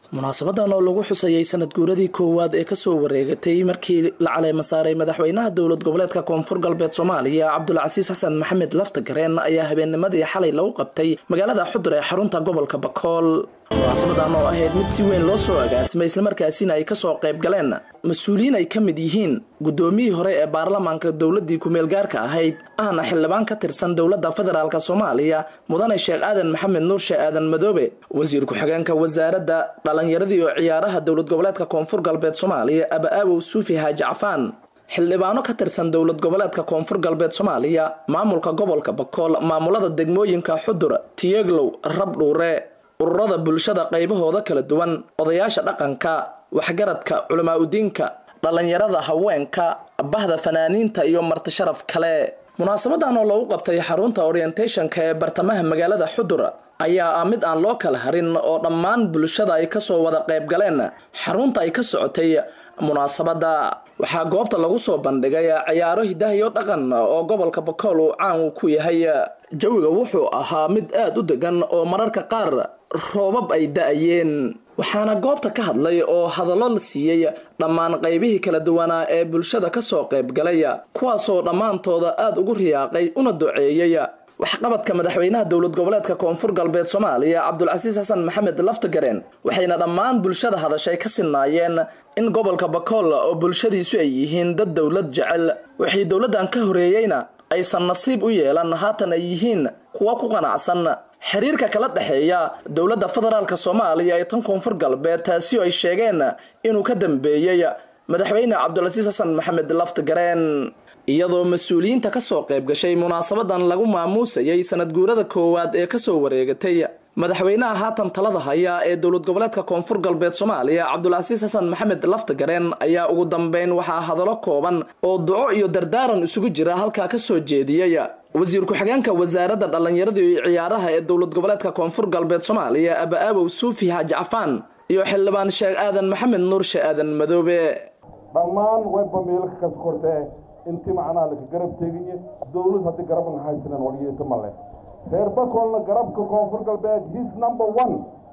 munaasabadan oo lagu xusayay sanad guuradii koowaad ee kasoo wareegatay markii la caleema saaray madaxweynaha dowlad goboleedka koonfur galbeed soomaaliya cabdulcasiis xasan maxamed laftagareen ayaa habeennimadii xalay lagu qabtay magaalada xudur ee xarunta gobolka bakool munaasabadan oo ahayd mid si weyn loo soo agaasimay islamarkaasina ay kasoo qayb galeen mas-uuliyiin ay ka mid yihiin guddoomiyii hore ee baarlamaanka dowladii kumeel gaarka ahayd ahna xildhibaan ka tirsan dowladda federaalk soomaaliya mudane sheekh aadan maxamed nuur sheekh aadan madoobe wasiir ku-xigeenka wasaaradda dhalinyaradii oo ciyaaraha dowlad goboleedka koonfur galbeed soomaaliya aba-aabow suufi haaji cafaan xildhibaano ka tirsan dowlad goboleedka koonfur galbeed soomaaliya maamulka gobolka bakool maamulada degmooyinka xudur tiyeglow rabdhuure ururada bulshada qaybahooda kala duwan odayaasha dhaqanka waxgaradka culamaa udiinka dhallinyarada haweenka bahda fanaaniinta iyo marti sharaf kale munaasabadan oo lagu qabtay xarunta orientationka ee bartamaha magaalada xudur ayaa ah mid aan loo kala harin oo dhammaan bulshada ay kasoo wada qayb galeen xarunta ay ka socotay munaasabada waxaa goobta lagu soo bandhigay ciyaaro hidahiyo dhaqan oo gobolka bakool uu caan uu ku yahay jawiga wuxuu ahaa mid aada u degan oo mararka qaar roobab ay da-ayeen waxaana goobta ka hadlay oo hadallo la siiyey dhammaan qaybihii kala duwanaa ee bulshada kasoo qayb galay kuwaasoo dhammaantooda aada ugu riyaaqay una duceeyey waxqabadka madaxweynaha dowlad goboleedka koonfur galbeed soomaaliya cabdulcasiis xasan maxamed laftagareen waxayna dhammaan bulshada hadashay ka sinaayeen in gobolka bakool oo bulshadiisu ay yihiin dad dowlad jecel wixii dowladdan ka horeeyeyna aysan nasiib u yeelan haatan ay yihiin kuwa ku qanacsan xiriirka kala dhexeeya dowladda federaalk soomaaliya ee tan koonfur galbeed taasi oo ay sheegeen inuu ka dambeeyey madaxweyne cabdulcasiis xasan maxamed laftagareen iyadoo mas-uuliyiinta kasoo qayb gashay munaasabadan lagu maamuusayay sanad guurada koowaad ee kasoo wareegatay madaxweynaha haatan talada haya ee dowlad goboleedka koonfur galbeed soomaaliya cabdulcasiis xasan maxamed laftagareen ayaa ugu dambeyn waxaa hadallo kooban oo duco iyo dardaaran isugu jira halkaa kasoo jeediyey wasiir ku-xigeenka wasaaradda dhallinyarada iyo ciyaaraha ee dowlad goboleedka koonfur galbeed soomaaliya aba-aabow suufi haaji cafaan iyo xildhibaan sheekh aadan maxamed nuur sheekh aadan madoobe dhammaan wayba meelka kas kortee inti macnaha laka garab tegiye dowlad haddii garabna haysanan waryeeto male reer bakoolna garabka koonfur galbeed his number one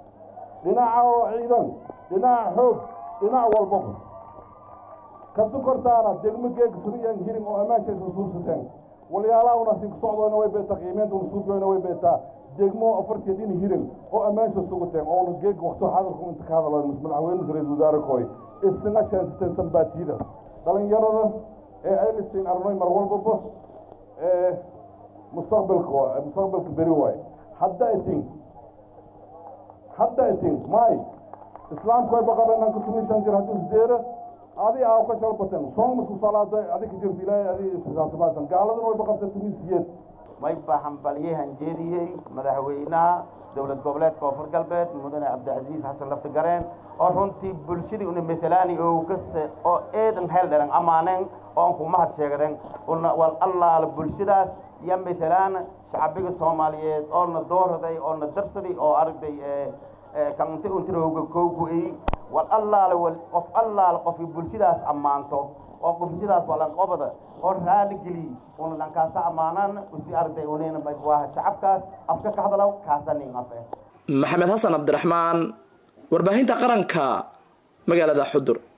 dhinaca oo ciidan dhinaca xoog dhinac walbaba kasu kortaana degmo geega suriyan hirin oo ammaanshaysa suubsateen walyaalahauna sink socdoona way beetaa qiimeentuna suubiyoona way beetaa degmo afartii dhin hirin oo ammaansha suguteen oona geega wakto hadalku inta ka hadalo madaxweyne ra-isul wasaare kooy isna sheensateen sambaatiidas dhalinyarada ee aylisin arnoy mar walbaba ee mustaqbalka mustaqbalka beri waaye hadda itin hadda itin may islaamku way baqabenanka tumishan jir haddii isdeera adi aa ka shalbaten soonmasku salaado adi ka jirta ilaahay adi isxisaabtamaasan gaaladana way baqabta tumisiyeed may baa hambalyahan jeediyey madaxweynaha dowlad goboleed koonfur galbeed mudane cabdicasiis xasan laftigareen oo runtii bulshadii una matalaani oo kase oo eedan heel dharan amaaneen oon ku mahad sheegden una wal allaala bulshadaas iyo matalaan shacbiga soomaaliyeed oona dooraday oona darsaday oo aragday kante untirooga koogu-ay wal allaala wal qof allaala qofki bulshadaas ammaanto oo bulshadaas walanqobada oo raali geliy una dhankaasa ammaanaan usi aragday unayna waa shacabkaas afka ka hadalow kaasanin afe maxamed xasan cabdiraxmaan warbaahinta qaranka magaalada xudur